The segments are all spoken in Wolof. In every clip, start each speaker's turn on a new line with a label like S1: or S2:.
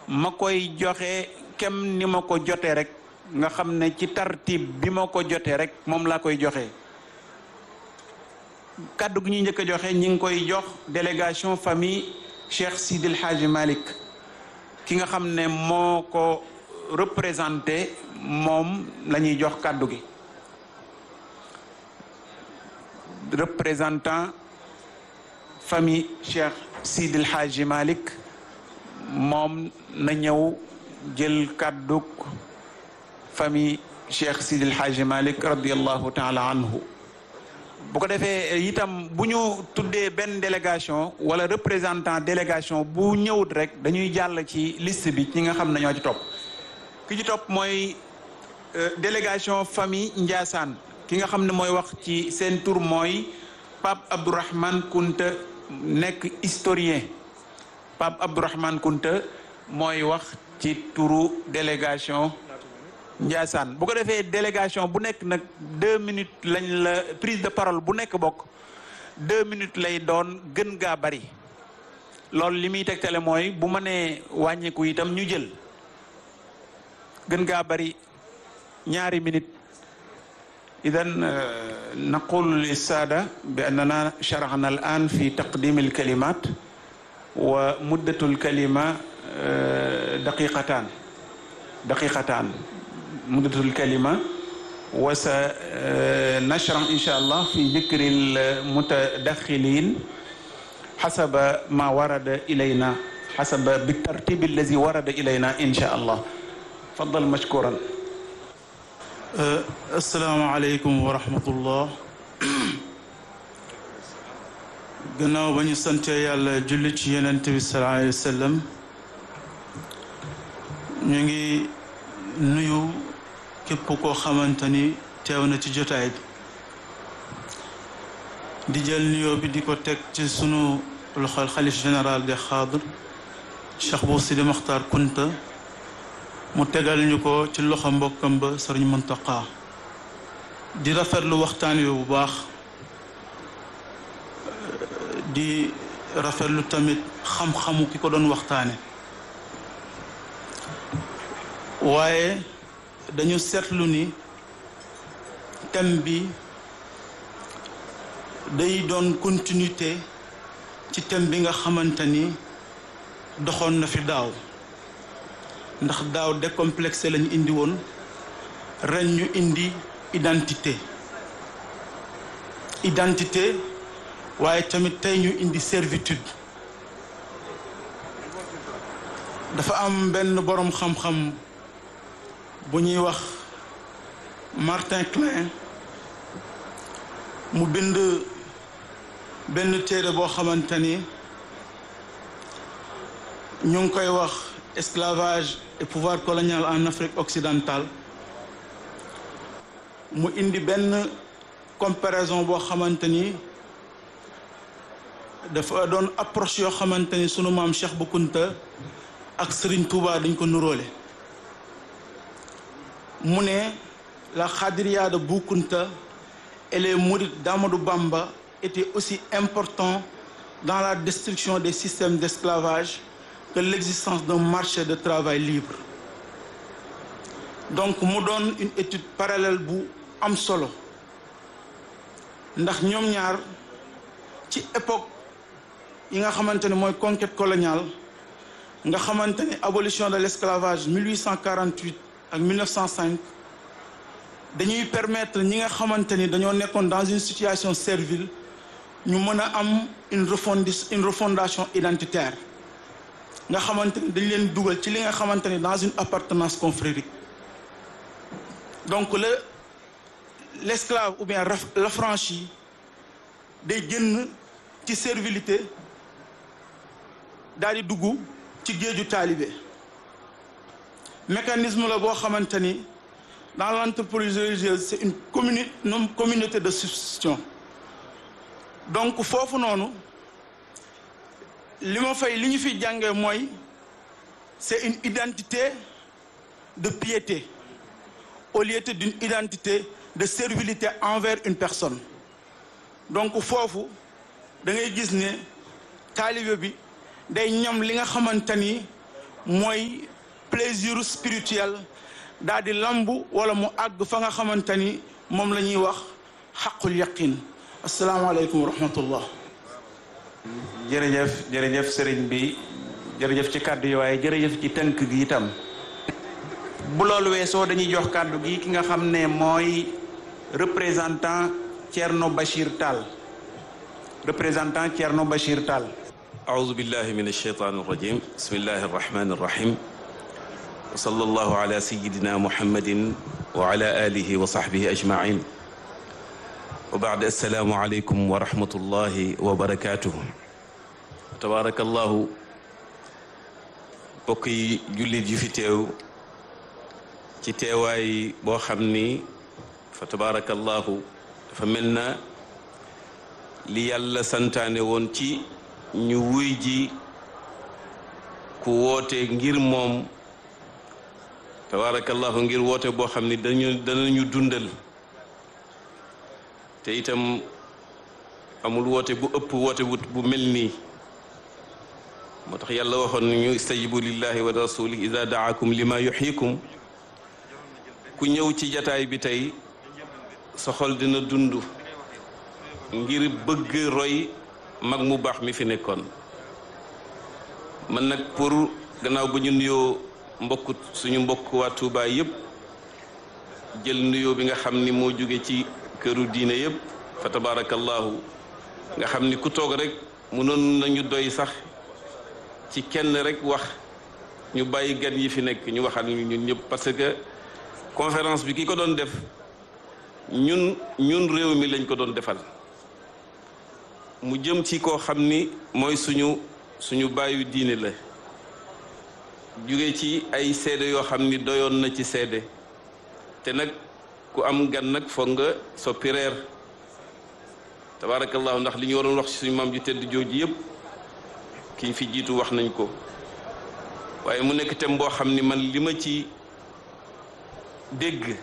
S1: ma koy joxe kem ni ma ko jote rek nga xam ne ci tartib bi ma ko jote rek moom laa koy joxe kàddu gi ñuy njëkk a joxe ñi ngi koy jox délégation famille Cheikh Sidil Hadji Malick ki nga xam ne moo ko représenté moom la ñuy jox kàddu gi représentant famille Cheikh Sidil Hadji Malick moom na ñëw jël kàddug famille Cheikh Sidil Hadji Malick radiallahu taala anhu bu ko defee itam bu ñu tuddee benn délégation wala représentant délégation bu ñëwut rek dañuy jàll ci liste bi ñi nga xam ne ñoo ci topp ki ci topp mooy délégation famille Ndiassane ki nga xam ne mooy wax ci seen tur mooy Pape Abdourahmane Kunta nekk historien Pape Abdourahmane Kunta mooy wax ci turu délégation Ndiassane bu ko defee délégation bu nekk nag deux minutes lañ la prise de parole bu nekk bokk deux minutes lay doon gën gaa bari loolu li muy tegtale mooy bu ma nee wàññiku itam ñu jël gën gaa bari ñaari minutes idan naqulu lissaada bi annana sharaxna al an fi taqdim al kalimat wa muddatu al kalima daqiqatan daqiqatan مدة الكلمة وسنشرع إن شاء الله في ذكر المتدخلين حسب ما ورد إلينا حسب بالترتيب الذي ورد إلينا إن شاء الله تفضل مشكورا
S2: السلام عليكم ورحمة الله gannaaw ba ñu sante yàlla julli ci yonent bi sallallahu alayhi wa sallam ñu ngi nuyu képp koo xamante ni teew na ci jotaay bi di jël nuyoo bi di ko teg ci sunu loxol xalif général de xaadir Cheikh Bou Sidi Maxtaar Kunta mu tegal ñu ko ci loxo mbokkam ba Sëriñ Muntaqa di rafetlu waxtaan wi bu baax di rafetlu tamit xam-xamu ki ko doon waxtaane waaye dañu seetlu ni thème bi day doon continuité ci thème bi nga xamante ni doxoon na fi daaw ndax daaw décomplexé lañu indi woon ren ñu indi identité identité waaye tamit tey ñu indi servitude dafa am benn boroom xam-xam bu ñuy wax Martin Klein mu bind benn téere boo xamante ni ñu ngi koy wax esclavage et pouvoir colonial en Afrique occidentale mu indi benn comparaison boo xamante ni dafa doon approche yoo xamante ni sunu maam Cheikh Bou Kounta ak Serigne Touba dañ ko nuróole mu ne la Khadiriya de Bou Kounta et les mourides d'Amadou Bamba étaient aussi importants dans la destruction des systèmes d'esclavage que l'existence d'un marché de travail libre donc mu doon une étude parallèle bu am solo ndax ñoom ñaar ci époque yi nga xamante ne mooy conquête coloniale nga xamante ne abolition de l'esclavage 1848 ak 1905 dañuy permettre ñi nga xamante ni dañoo nekkoon dans une situation servile ñu mën a am une refondi une refondation identitaire nga xamante ni dañ leen dugal ci li nga xamante ni dans une appartenance confrérique donc le l'esclave ou bien l'affranchi day génn ci servilité daal di dugg ci géeju taalibe mécanisme la boo xamante ni dans l'entreprise religieuse c'est une communi une communauté de substitution donc foofu noonu li ma fay li ñu fi jàngee mooy c'est une identité de piété au lieu d'une identité de servilité envers une personne donc foofu da ngay gis ne taalibe bi day ñam li nga xamante ni mooy plaisir spirituel daal di lambu wala mu àgg fa nga xamante ni moom la ñuy wax xaqul yaqin asalaamaaleykum wa rahmatullah
S1: jërëjëf jërëjëf sëriñ bi jërëjëf ci kàddu yi waaye jërëjëf ci tënk gi itam bu loolu weesoo dañuy jox kàddu gi ki nga xam ne mooy représentant Thierno Bachir Tall représentant Thierno Bachir Tall
S3: أعوذ بالله من الشيطان الرجيم بسم الله الرحمن الرحيم وصلى الله على سيدنا محمد وعلى آله وصحبه أجمعين وبعد السلام عليكم ورحمة الله وبركاته تبارك الله bokki jullit yu fi teew ci teewaay boo xam ni fa tabaarakallahu dafa mel na li yàlla santaane woon ci ñu wuy ji ku woote ngir moom tabaarakallahu ngir woote boo xam ni dañu danañu dundal te itam amul woote bu ëpp woote bu mel nii moo tax yàlla waxoon ñu istajibu lillahi wa rasuli ida daakum lima yuxyikum ku ñëw ci jataay bi tey sa xol dina dund ngir bëgg roy mag mu baax mi fi nekkoon man nag pour gannaaw ba ñu nuyoo mbokk suñu mbokk waa Tuubaa yëpp jël nuyoo bi nga xam ni moo jóge ci këru diine yëpp fa tabarakallahu nga xam ni ku toog rek mënoon nañu doy sax ci kenn rek wax ñu bàyyi gan yi fi nekk ñu waxal ñu ñun ñëpp parce que conférence bi ki ko doon def ñun ñun réew mi lañ ko doon defal mu jëm ci koo xam ni mooy suñu suñu bàyyu diine la jóge ci ay seede yoo xam ni doyoon na ci seede te nag ku am gan nag foog nga soppi reer tabaarakallahu ndax li ñu waroon wax ci suñu maam ju tedd jooju yëpp kiñ fi jiitu wax nañ ko waaye mu nekk tem boo xam ni man li ma ci dégg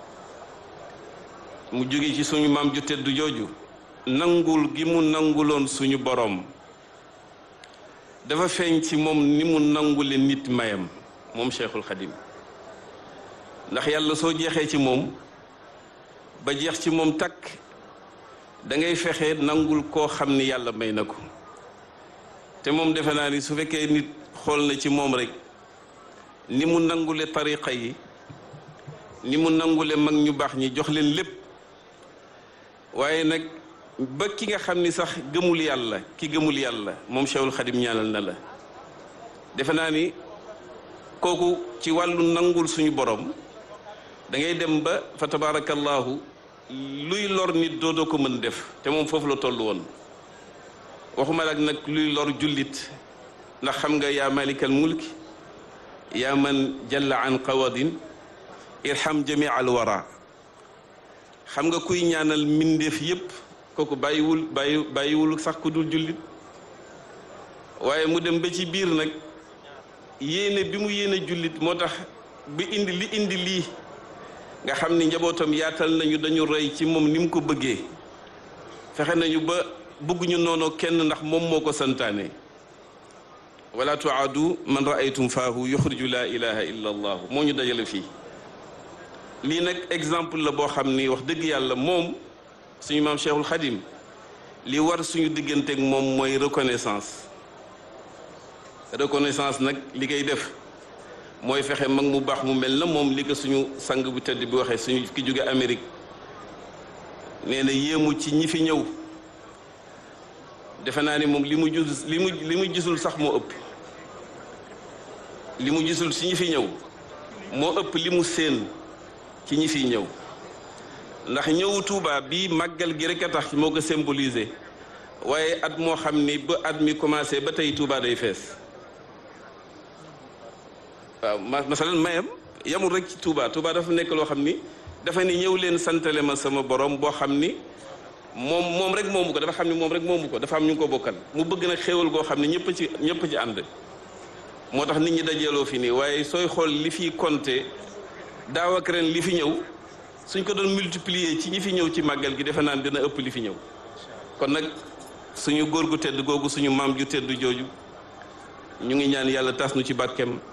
S3: mu jóge ci suñu maam ju tedd jooju nangul gi mu nanguloon suñu boroom dafa feeñ ci moom ni mu nangule nit mayam moom Cheikhul Khadim ndax yàlla soo jeexee ci moom ba jeex ci moom takk da ngay fexe nangul koo xam ni yàlla may na ko te moom defe naa ni su fekkee nit xool na ci moom rek ni mu nangule tariqa yi ni mu nangule mag ñu baax ñi jox leen lépp waaye nag ba ki nga xam ni sax gëmul yàlla ki gëmul yàlla moom Cheikhul Khadim ñaanal na la defe naa ni kooku ci wàllu nangul suñu borom da ngay dem ba fa tabarakallahu luy lor nit doodoo ko mën def te moom foofu la toll woon waxuma la nag luy lor jullit ndax xam nga yaa malikal mulki yaa man jalla an qawadin irham jami al wara xam nga kuy ñaanal mbindeef yépp kooku bàyyiwul bàyyi bàyyiwul sax ku dul jullit waaye mu dem ba ci biir nag yéene bi mu yéene jullit moo tax bi indi li indi lii nga xam ni njabootam yaatal nañu dañu roy ci moom ni mu ko bëggee fexe nañu ba bëgguñu noonu kenn ndax moom moo ko santaane wala tuaadu man raaytum faahu yuxriju laa ilaha illa allahu moo ñu dajale fii lii nag exemple la boo xam ni wax dëgg yàlla moom suñu maam cheikhul xadim li war suñu digganteeg moom mooy reconnaissance reconnaissance nag li koy def mooy fexe mag mu baax mu mel na moom li ko suñu sang bu tedd bi waxee suñu ki jóge Amérique nee na yéemu ci ñi fi ñëw defe naa ni moom li mu gis li mu li mu gisul sax moo ëpp li mu gisul ci ñi fi ñëw moo ëpp li mu séen ci ñi fi ñëw ndax ñëwu Tuuba bi màggal gi rek a tax moo ko symboliser waaye at moo xam ni ba at mi commencé ba tey Tuuba day fees waaw masalan mayam yamul rek ci Touba Touba dafa nekk loo xam ni dafa ni ñëw leen santale ma sama borom boo xam ni moom moom rek moomu ko dafa xam ni moom rek moomu ko dafa am ñu ko bokkal mu bëgg nag xéewal goo xam ne ñëpp ci ñëpp ci ànd moo tax nit ñi dajeeloo fi nii waaye sooy xool li fi compté daaw ak ren li fi ñëw suñ ko doon multiplier ci ñi fi ñëw ci màggal gi defe naan dina ëpp li fi ñëw kon nag suñu góor gu tedd googu suñu maam ju tedd jooju ñu ngi ñaan yàlla tas nu ci barkeem